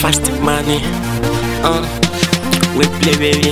fast money. Uh, we play baby.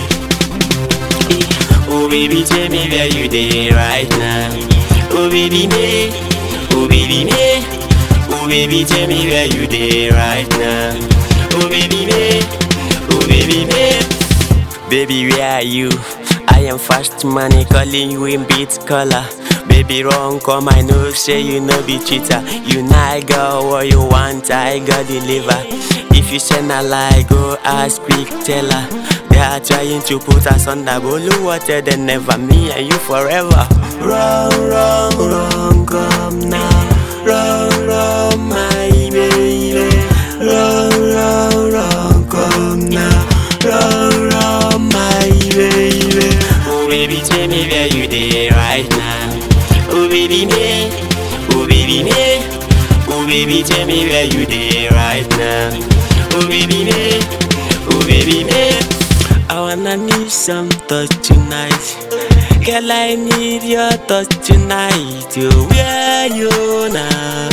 Eh, Oh baby, tell me where you dey right now. Oh baby me, oh baby me, oh baby, tell me where you dey right now. Oh baby me, oh baby me, baby where are you? I am fast money calling you in beat color. Baby run come I know say you no be cheater. You not girl what you want I got deliver. If you send a lie go ask quick tell her. They are trying to put us under blue water then never me and you forever. Run run run come now. Run run my baby. Run run run come now. Run run my baby. Oh baby tell me where you dey right now. Oh baby me, oh baby me, oh baby tell me where you dey right now. Oh baby me, oh baby me, I wanna need some touch tonight. Girl I need your touch tonight. Oh where you now,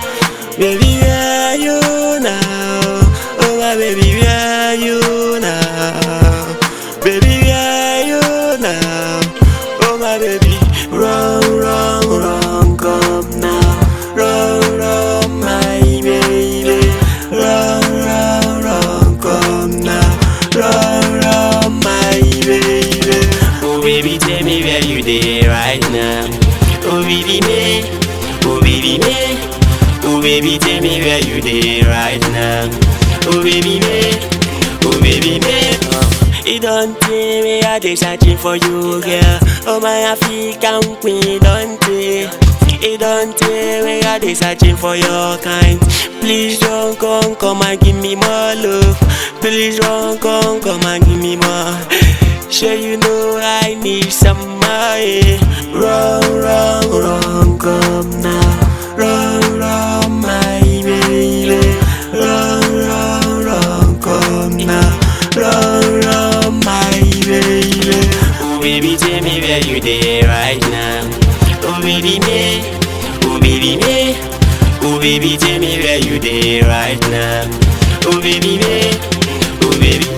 baby where you now? Oh my baby where you now, baby where you now? Oh my baby, run, run, run, come now. Run, run, my baby. Run, run, run, come now. Run, run, my baby. Oh baby, tell me where you dey right now. Oh baby me, oh baby me. Oh baby, tell me where you dey right now. Oh baby me, oh baby me. Uh. It don't tell me I dey searching for you, girl. Oh my African queen, don't tell. It don't tell me I dey searching for your kind. Please don't come, come and give me more love. Please don't come, come and give me more. Sure you know I need some money. Run, run, run, come now. Run, run, my baby. Run, run, run, come now. Run, run, my baby. Oh baby, tell me where you dey right now. Oh baby me, oh baby me, oh baby, tell me where you dey right now. Oh baby me, oh baby.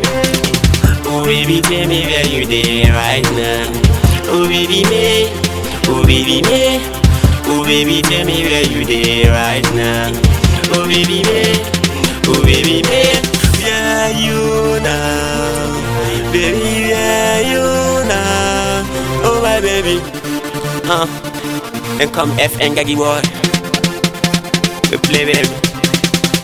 Oh baby, tell me where you dey right now. Oh baby me, oh baby me, oh baby, tell me where you dey right now. Oh baby me, oh baby me, where you now? Baby, where you now? Oh my baby, huh? Then come F and Gaggy boy, we play baby.